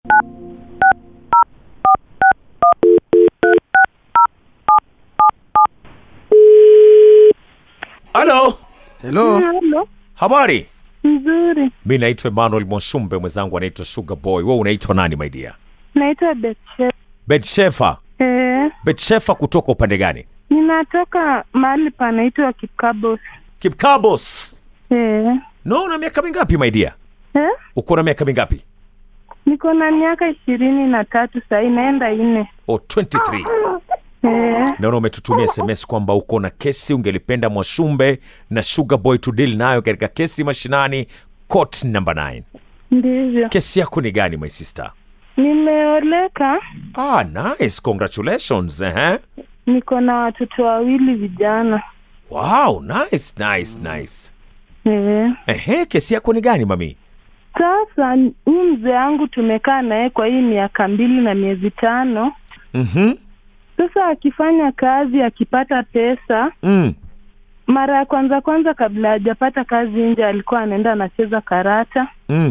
halo Hello. Halo, habari nzuri. mi naitwa emmanuel mwashumbe mwenzangu anaitwa sugar boy we unaitwa nani my dear Naitwa Betche. betshefa Eh, betshefa kutoka upande gani ninatoka mahali panaitwa Kikabos. kipkabos Eh, no una miaka mingapi my dear eh, uko na miaka mingapi niko na miaka ishirini na tatu sahii, naenda nne. o 23 Eh, naona umetutumia sms kwamba uko na kesi ungelipenda mwashumbe na sugar boy to deal nayo katika kesi mashinani court number 9 ndivyo. kesi yako ni gani my sister Nimeoleka, ah nice congratulations eh? niko na watoto wawili vijana. wow nice nice nice Eh, Ehe, kesi yako ni gani mami sasa huyu mzee wangu tumekaa naye kwa hii miaka mbili na miezi tano. mm-hmm. Sasa akifanya kazi, akipata pesa, mm. mara ya kwanza kwanza, kabla hajapata kazi nje, alikuwa anaenda anacheza karata Mm.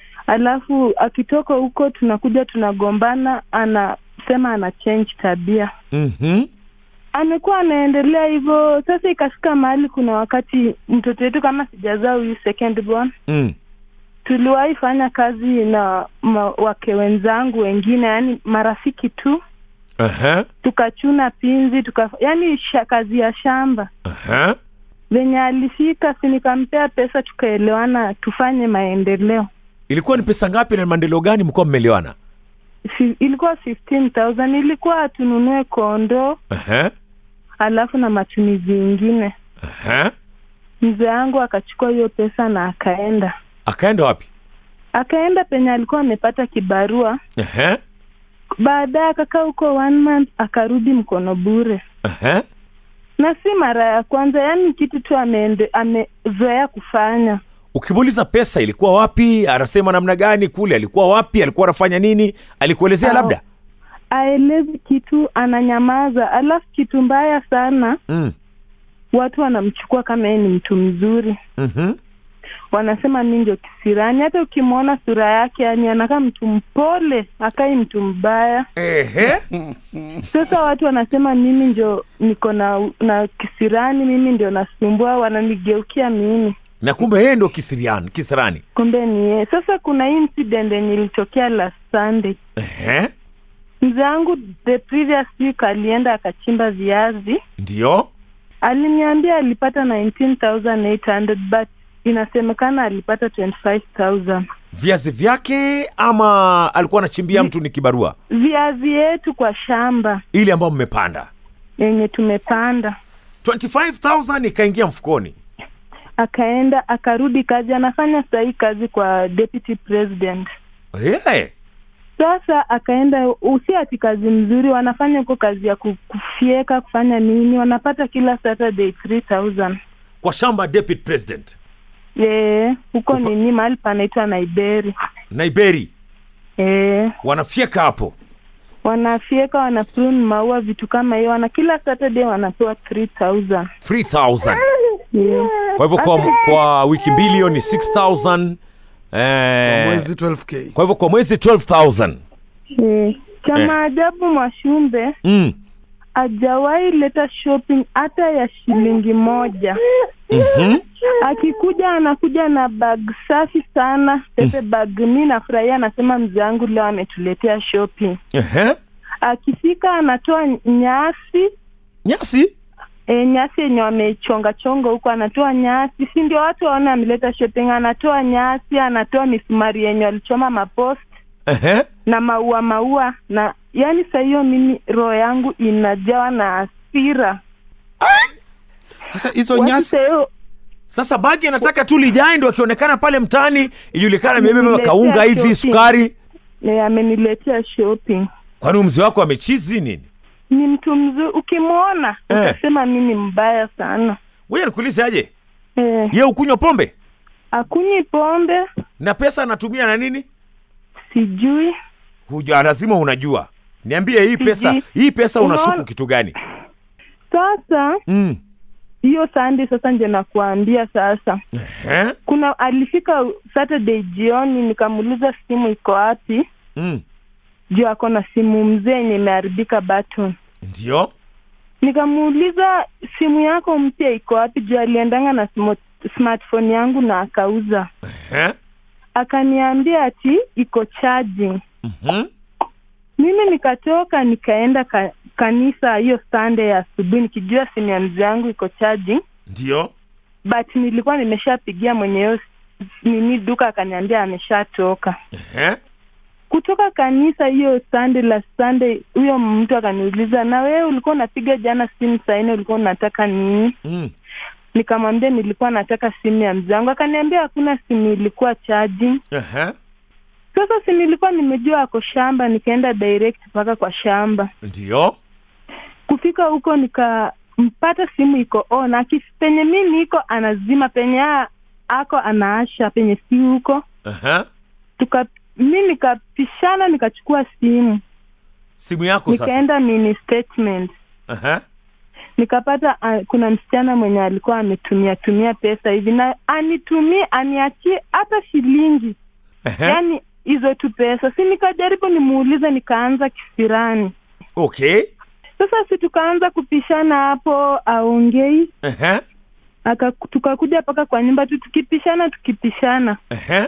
alafu akitoka huko tunakuja tunagombana, anasema ana change tabia. Mm-hmm. Amekuwa anaendelea hivyo. Sasa ikafika mahali, kuna wakati mtoto wetu kama sijazaa huyu second born, Mm. tuliwahi fanya kazi na ma, wake wenzangu wengine, yani marafiki tu, Aha. tukachuna pinzi tuka, yani sha, kazi ya shamba Aha. venye alifika, si nikampea pesa, tukaelewana tufanye maendeleo. ilikuwa ni pesa ngapi na maendeleo gani mkuwa mmelewana Fi- ilikuwa 15000 ilikuwa tununue kondoo Aha. alafu na matumizi ingine. Aha. Mzee wangu akachukua hiyo pesa na akaenda akaenda wapi akaenda penye alikuwa amepata kibarua. Aha. Baadaye akakaa huko one month, akarudi mkono bure, Aha. na si mara ya kwanza, yaani kitu tu ameende amezoea kufanya. ukimuuliza pesa ilikuwa wapi anasema namna gani kule alikuwa wapi alikuwa anafanya nini alikuelezea Au. labda Aelezi kitu, ananyamaza. Alafu kitu mbaya sana, mm. watu wanamchukua kama yeye ni mtu mzuri mm-hmm. wanasema mi ndio kisirani. Hata ukimwona sura yake, yani anakaa mtu mpole, akai mtu mbaya. Ehe. Sasa watu wanasema mimi ndio niko na na kisirani, mimi ndio nasumbua, wananigeukia mimi, na kumbe yeye ndo kisiriani kisirani kumbe ni yeye. Sasa kuna hii incident yenye ilitokea last Sunday. Ehe. Mzee wangu the previous week alienda akachimba viazi, ndio aliniambia alipata 19800 but inasemekana alipata 25000 viazi vyake ama alikuwa anachimbia mtu ni kibarua viazi yetu kwa shamba ile ambayo mmepanda yenye tumepanda 25000 ikaingia mfukoni akaenda akarudi kazi anafanya sahii kazi kwa deputy president yeah. sasa akaenda usi ati kazi mzuri wanafanya huko kazi ya ku- kufyeka kufanya nini wanapata kila saturday 3000 kwa shamba deputy president Eh, huko Upa- nini mahali panaitwa naiberi naiberi Eh, wanafyeka hapo wanafyeka wana prune maua vitu kama hiyo wana kila saturday wanapewa 3000 3000 yeah. kwa hivyo kwa, kwa wiki mbili hiyo ni 6000 eh, Mwezi 12k. kwa hivyo kwa mwezi 12000 Eh, cha Eh. maajabu Mwashumbe mm. hajawahi leta shopping hata ya shilingi moja. mm-hmm. Akikuja anakuja na bag safi sana, pepe bag. Mi nafurahia, anasema mzee wangu leo ametuletea shopping. Ehe. Akifika anatoa nyasi nyasi e, nyasi yenye wamechonga chonga huko, anatoa nyasi, si ndio watu waone ameleta shopping. Anatoa nyasi, anatoa misumari yenye walichoma mapost Ehe. na maua maua, na yani saa hiyo mimi roho yangu inajawa na hasira. Sasa hizo Watu nyasi saa hiyo sasa bagi anataka tu lijae ndo akionekana pale mtaani ijulikana amebeba Ameniletea kaunga hivi shopping. sukari eh, ameniletea shopping. kwani mzee wako amechizi nini Ni mtu mzuri, ukimwona Eh. utasema mi ni mbaya sana. wewe nikuulize aje Eh, ye ukunywa pombe akunywi pombe, na pesa anatumia na nini sijui huja lazima unajua niambie hii pesa Sijui. hii pesa unashuku Unaona- kitu gani sasa. mm. Hiyo Sunday sasa ndio nakuambia sasa Ehe. kuna alifika Saturday jioni, nikamuuliza simu iko wapi, mm. juu ako na simu mzee yenye imeharibika button. ndio Nikamuuliza simu yako mpya iko wapi? Juu aliendanga na smo- smartphone yangu na akauza. Ehe. Akaniambia ati iko charging. Mhm. Mimi nikatoka nikaenda ka, kanisa hiyo Sunday ya asubuhi nikijua simu ya mzee yangu iko charging, ndio but nilikuwa nimeshapigia mwenye hiyo s- nini duka, akaniambia ameshatoka Ehe. kutoka kanisa hiyo Sunday la Sunday. Huyo mtu akaniuliza, na wewe ulikuwa unapiga jana simu saa nne, ulikuwa unataka nini? Mm. Nikamwambia nilikuwa nataka simu ya mzee wangu. Akaniambia hakuna simu ilikuwa charging. Ehe. Sasa si nilikuwa nimejua ako shamba, nikaenda direct mpaka kwa shamba. ndio Kufika huko nikampata simu iko on, aki penye mi niko anazima, penye a- ako anaasha, penye si huko. Ehe. Tuka mi nikapishana, nikachukua simu simu yako sasa nikaenda mini statement Ehe. nikapata uh, kuna msichana mwenye alikuwa ametumia tumia pesa hivi na anitumie aniachie hata shilingi Ehe. yaani hizo tu pesa si nikajaribu nimuulize nikaanza kisirani okay sasa si tukaanza kupishana hapo aongei Ehe. aka tukakuja mpaka kwa nyumba tu tukipishana tukipishana Ehe.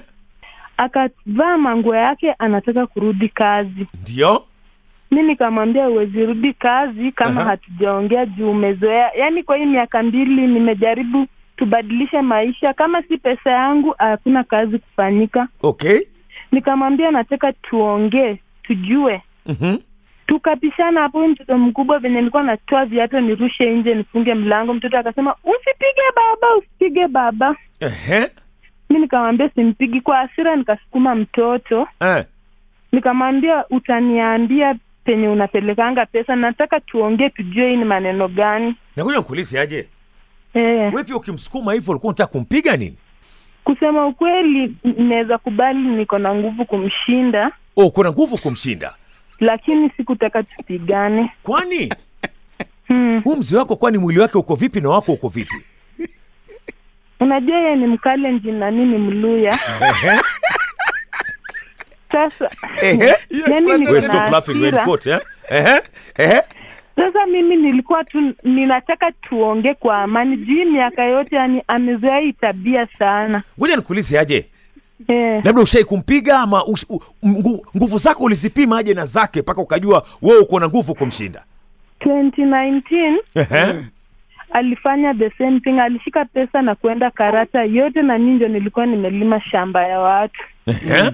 akavaa manguo yake anataka kurudi kazi ndio mi nikamwambia uwezi rudi kazi kama Aha. hatujaongea juu umezoea yaani kwa hii miaka mbili nimejaribu tubadilishe maisha kama si pesa yangu hakuna kazi kufanyika okay nikamwambia nataka tuongee tujue Mhm. tukapishana hapo huyu mtoto mkubwa venye nilikuwa natoa viatu nirushe nje nifunge mlango mtoto akasema usipige baba usipige baba Ehe. mi nikamwambia simpigi kwa hasira nikasukuma mtoto Eh. nikamwambia utaniambia penye unapelekanga pesa nataka tuongee tujue hii ni maneno gani nakuja nkuulize aje eh, we pia ukimsukuma hivyo ulikuwa unataka kumpiga nini kusema ukweli naweza kubali niko na nguvu kumshinda oh kuna nguvu kumshinda lakini sikutaka tupigane kwani hmm. huu mzee wako kwani mwili wake uko vipi na wako uko vipi unajua yeye ni mkalenjin na nini mluya Ehe. sasa Ehe. yani niko We na stop laughing, we're in hasira. court, eh? Ehe. Ehe. sasa mimi nilikuwa tu ninataka tuongee kwa amani juu hii miaka yote yani amezoea hii tabia sana ngoja nikuulize aje eh. labda ushai kumpiga ama ush- u- ngu- nguvu zako ulizipima aje na zake mpaka ukajua wewe uko na nguvu kumshinda 2019 Ehe. alifanya the same thing alishika pesa na kuenda karata yote na mimi ndio nilikuwa nimelima shamba ya watu Ehe.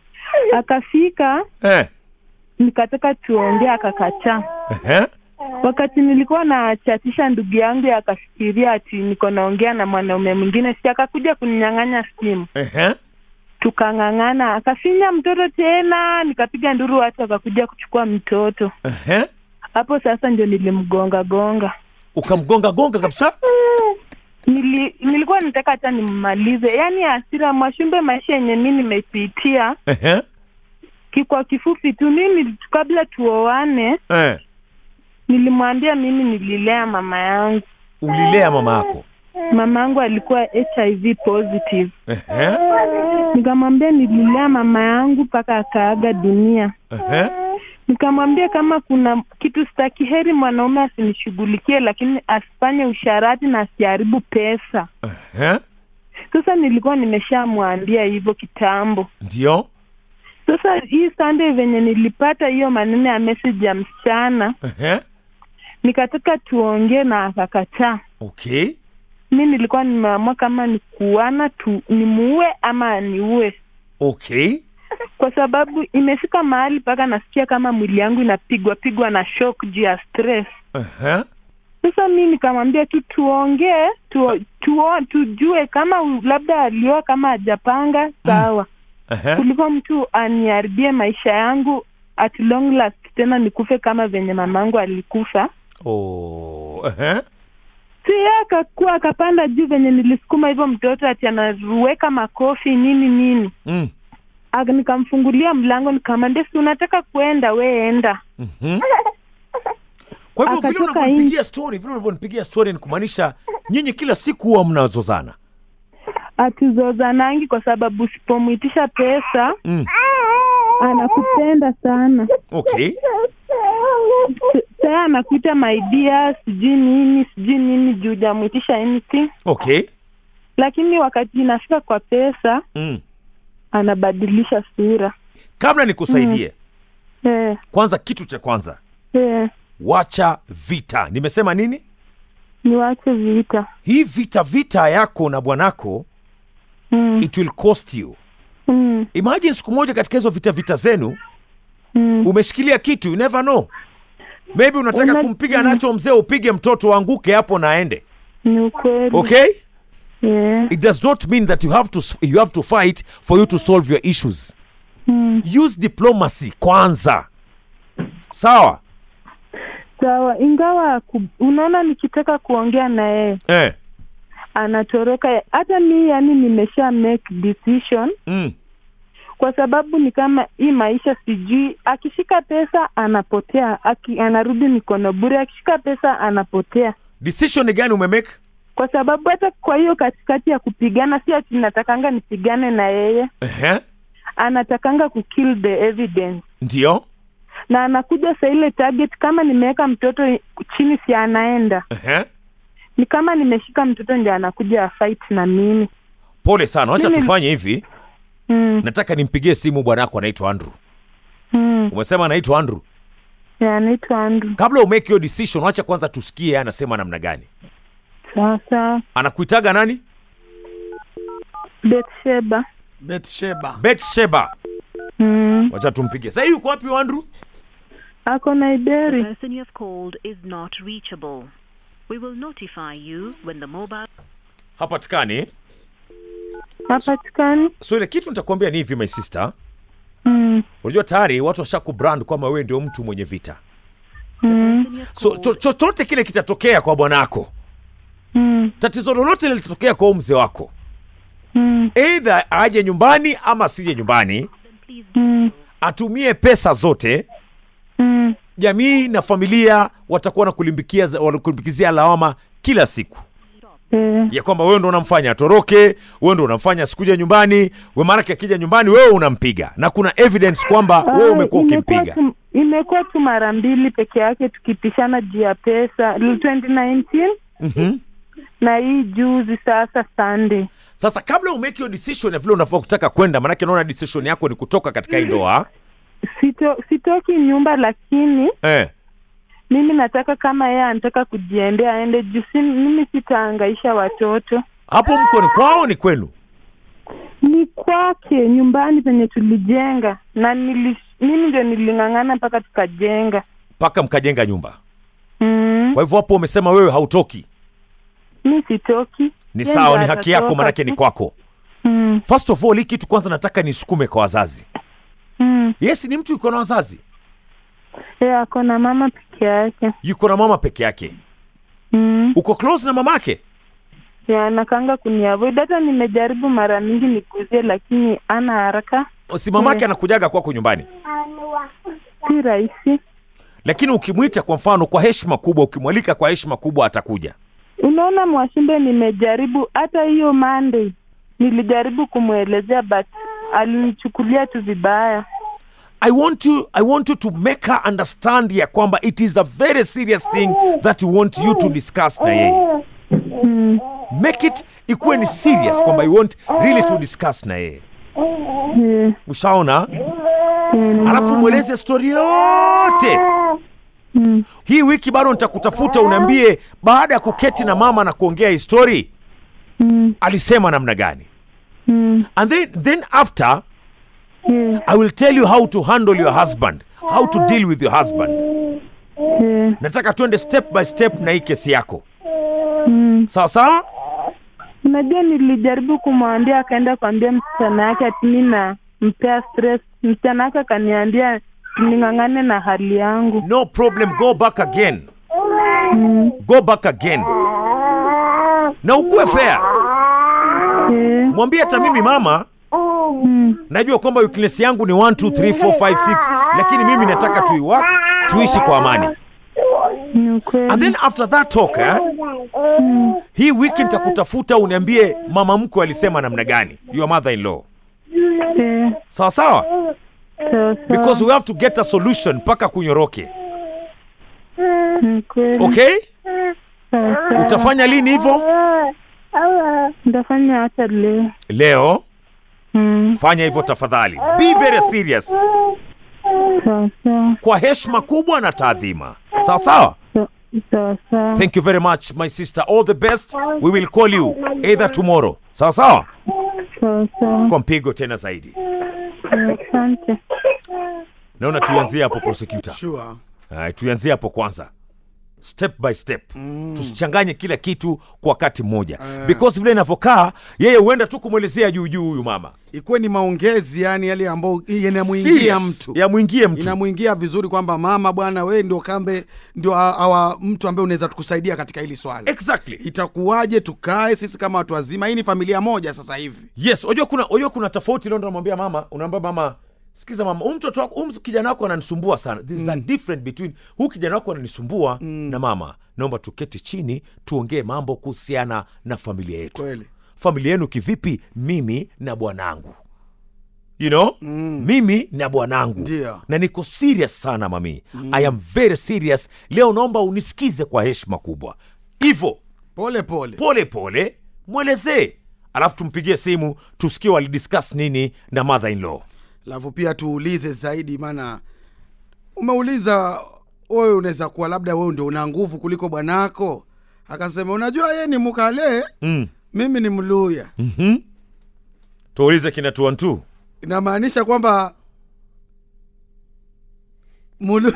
akafika Eh. nikataka tuongee akakataa Ehe. wakati nilikuwa nachatisha ndugu yangu akafikiria ati niko naongea na mwanaume mwingine si akakuja kuninyang'anya simu Ehe. tukang'ang'ana akafinya mtoto tena nikapiga nduru watu akakuja kuchukua mtoto Ehe. hapo sasa ndio nilimgonga gonga ukamgonga gonga kabisa Nili, nilikuwa nataka hata nimmalize yaani hasira mwashumbe maisha yenye mi nimepitia Ehe. ki- kwa kifupi tu mimi kabla tuoane Eh. nilimwambia mimi nililea mama yangu ulilea mama yako mama yangu alikuwa hiv positive Ehe. nikamwambia nililea mama yangu mpaka akaaga dunia Ehe. nikamwambia kama kuna kitu staki heri mwanaume asinishughulikie lakini asifanye usharati na asiharibu pesa Ehe. sasa nilikuwa nimeshamwambia hivyo kitambo ndio sasa hii sunday venye nilipata hiyo maneno ya message ya msichana Ehe. nikataka tuongee na akakataa okay mi nilikuwa nimeamua kama ni kuana tu nimuue ama niue okay kwa sababu imefika mahali mpaka nasikia kama mwili yangu inapigwa pigwa na shock juu ya stress Ehe. sasa mi nikamwambia tu tuongee tu, tuo, tujue kama u- labda alioa kama hajapanga sawa Ehe. kuliko mtu aniharibie maisha yangu at long last tena nikufe kama venye mamangu alikufa Oh. Ehe. si yeye akakuwa akapanda juu venye nilisukuma hivyo mtoto ati anaruweka makofi nini nini Mm. Aka- nikamfungulia mlango nikamwambia si unataka kuenda we enda Mhm. kwa hivyo vile Akatoka unavyonipigia story vile unavyonipigia story ni kumaanisha nyinyi kila siku huwa mnazozana atuzozanangi kwa sababu usipomwitisha pesa mm. anakupenda sana okay saa anakuita my dear sijui nini sijui nini juu jamwitisha anything okay lakini wakati inafika kwa pesa mm. anabadilisha sura kabla nikusaidie eh, kwanza kitu cha kwanza eh, wacha vita nimesema nini niwache vita hii vita vita yako na bwanako mm, it will cost you mm, imagine siku moja katika hizo vita vita zenu mm. umeshikilia kitu you never know maybe unataka Una- kumpiga nacho mzee upige mtoto aanguke hapo na aende ni ukweli okay yeah. it does not mean that you have to you have to fight for you to solve your issues mm. use diplomacy kwanza sawa sawa ingawa ku, unaona nikitaka kuongea na yeye eh. anatoroka hata mi yani nimesha make decision mm. kwa sababu ni kama hii maisha sijui akishika pesa anapotea Aki, anarudi mikono bure akishika pesa anapotea decision ni gani umemake kwa sababu hata kwa hiyo katikati ya kupigana si ati natakanga nipigane na yeye Ehe. anatakanga kukill the evidence ndio na anakuja sa ile target kama nimeweka mtoto chini si anaenda Ehe. ni kama nimeshika mtoto ndio anakuja fight na mimi pole sana wacha Mimi- tufanye hivi mm, nataka nimpigie simu bwanako anaitwa andrew mm. umesema anaitwa andrew Ya, anaitwa Andrew. kabla umake hiyo decision wacha kwanza tusikie yeye anasema namna gani sawa sawa anakuitaga nani Betsheba Betsheba. betsheba mm. wacha tumpige sahii yuko wapi huyo andrew ako na The ideri person you have called is not reachable. We will notify you when the mobile hapatikani hapatikani so ile kitu nitakwambia ni hivi my sister mm. unajua tayari watu washakubrand kwamba wewe ndio mtu mwenye vita mm. person you have so called cho- chochote kile kitatokea kwa bwanako mm. tatizo lolote lilitatokea kwa huu mzee wako mm. eidha aje nyumbani ama asije nyumbani please mm. atumie pesa zote mm. jamii na familia watakuwa nakulimbikia wanakulimbikizia lawama kila siku eh. ya kwamba wewe ndo unamfanya atoroke wewe ndo unamfanya asikuja nyumbani we maanake akija nyumbani wewe unampiga na kuna evidence kwamba wewe Ah, umekuwa imekuwa ukimpiga tu- imekuwa tu mara mbili peke yake tukipishana juu ya pesa 2019 mm-hmm. na hii juzi sasa Sunday. sasa kabla umake hiyo decision ya vile unafaa kutaka kwenda maanake naona decision yako ni kutoka katika hii ndoa Sito, sitoki nyumba lakini eh. mimi nataka kama yeye anataka kujiendea aende juu si, mimi sitaangaisha watoto hapo mko ni kwao ni kwenu ni kwake nyumbani penye tulijenga na nili, mimi ndio niling'ang'ana mpaka tukajenga mpaka mkajenga nyumba mm. kwa hivyo hapo umesema wewe hautoki mi sitoki ni Yeye sawa ndio ni haki yako atatoka maanake tu. ni kwako mm. first of all hii kitu kwanza nataka nisukume kwa wazazi mm. yes ni mtu yuko na wazazi Yeye ako na mama peke yake yuko na mama peke yake mm. uko close na mamake ya nakanga kuniavoid hata nimejaribu mara mingi nikuzie lakini ana haraka si mamake Eh. anakujaga kwako nyumbani si rahisi lakini ukimwita kwa mfano kwa heshima kubwa ukimwalika kwa heshima kubwa atakuja unaona mwashimbe nimejaribu hata hiyo Monday nilijaribu kumwelezea but alinichukulia tu vibaya I want you I want you to make her understand ya kwamba it is a very serious thing that you want you to discuss na yeye mm. make it ikuwe ni serious kwamba you want really to discuss na yeye yeah. ushaona yeah, alafu mweleze stori yote mm. hii wiki bado nitakutafuta uniambie baada ya kuketi na mama na kuongea histori mm. alisema namna gani mm. and then, then after yeah. i will tell you how to handle your husband how to deal with your husband yeah. nataka tuende step by step na hii kesi yako mm. sawa sawa unajua nilijaribu kumwambia akaenda kuambia msichana yake ati mi nampea stress msichana yake akaniambia ning'ang'ane na hali yangu no problem go back again mm. go back again na ukuwe fair yeah. mwambie hata mimi mama mm. najua kwamba weakness yangu ni 1 2 3 4 5 6 lakini mimi nataka tuiwak tuishi kwa amani ni ukweli and then after that talk eh, mm. hii wiki nitakutafuta uniambie mama mkwe alisema namna gani your mother in law yeah. sawa sawa sawa sawa. because we have to get a solution mpaka kunyoroke Ni kweli. okay Sawa sawa. utafanya lini hivyo Nitafanya hata leo. leo Mm, fanya hivyo tafadhali be very serious sawa sawa. kwa heshima kubwa na taadhima sawa sawa Sa- Sawa sawa. thank you very much my sister all the best we will call you either tomorrow sawa sawa Sawa sawa. kwa mpigo tena zaidi Asante. naona tuanzie hapo prosecutor Sure. Hai, tuanzie hapo kwanza step by step mm. tusichanganye kila kitu kwa wakati mmoja uh. because vile inavyokaa yeye huenda tu kumwelezea juu juu huyu mama ikuwe ni maongezi yani yale ambayo yanamwingia Serious. mtu yamwingie mtu inamwingia vizuri kwamba mama bwana we ndio kambe ndio a- awa mtu ambaye unaweza tukusaidia katika hili swala exactly itakuwaje tukae sisi kama watu wazima hii ni familia moja sasa hivi yes unajua kuna unajua kuna tofauti leo ndo namwambia mama unaambia mama sikiza mama huyu mtoto wako huyu kijana wako ananisumbua sana this is a different between huyu kijana wako ananisumbua na mama naomba tuketi chini tuongee mambo kuhusiana na familia yetu kweli familia yenu kivipi mimi na bwanangu you know mm. mimi na bwanangu Ndio. na niko serious sana mami mm. i am very serious leo naomba unisikize kwa heshima kubwa hivo pole pole pole pole mwelezee alafu tumpigie simu tusikie walidiscuss nini na mother in law alafu pia tuulize zaidi maana umeuliza wewe unaweza kuwa labda wewe ndio una nguvu kuliko bwanako akasema unajua yeye ni mkale mm. mimi ni mluya mm-hmm. tuulize kina tuantu inamaanisha kwamba mulu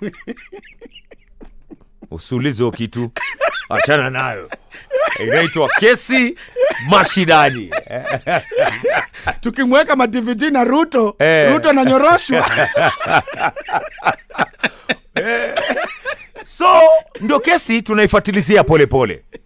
usiulize hiyo kitu achana nayo inaitwa kesi mashidani tukimweka mativiti na ruto Eh. ruto ananyoroshwa so ndio kesi tunaifatilizia polepole